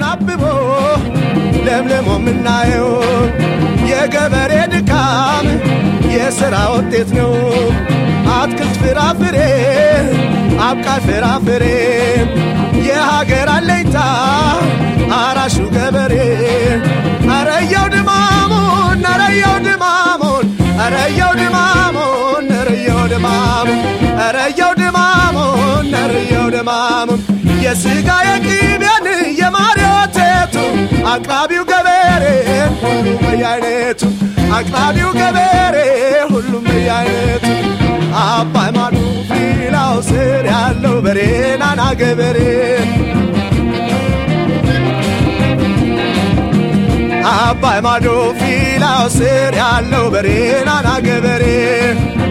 አብቦ ለምልሞ የምናየው የገበሬ ድካም የሥራ ውጤት ነው። አትክልት ፍራፍሬ አብቃይ ፍራፍሬ የሀገር አለኝታ አራሹ ገበሬ አረየው ድማሙን አረየው ድማሙን አረየው ድማሙን አረየው ድማሙን አረየው ድማሙን አረየው ድማሙን የሥጋ የቅቤን የማር የወተቱ አቅራቢው ገበሬ ሁሉም በየአይነቱ አቅራቢው ገበሬ ሁሉም በየአይነቱ አባይ ማዶ ፊላው ስር ያለው በሬ ናና ገበሬ አባይ ማዶ ፊላው ስር ያለው በሬ ናና ገበሬ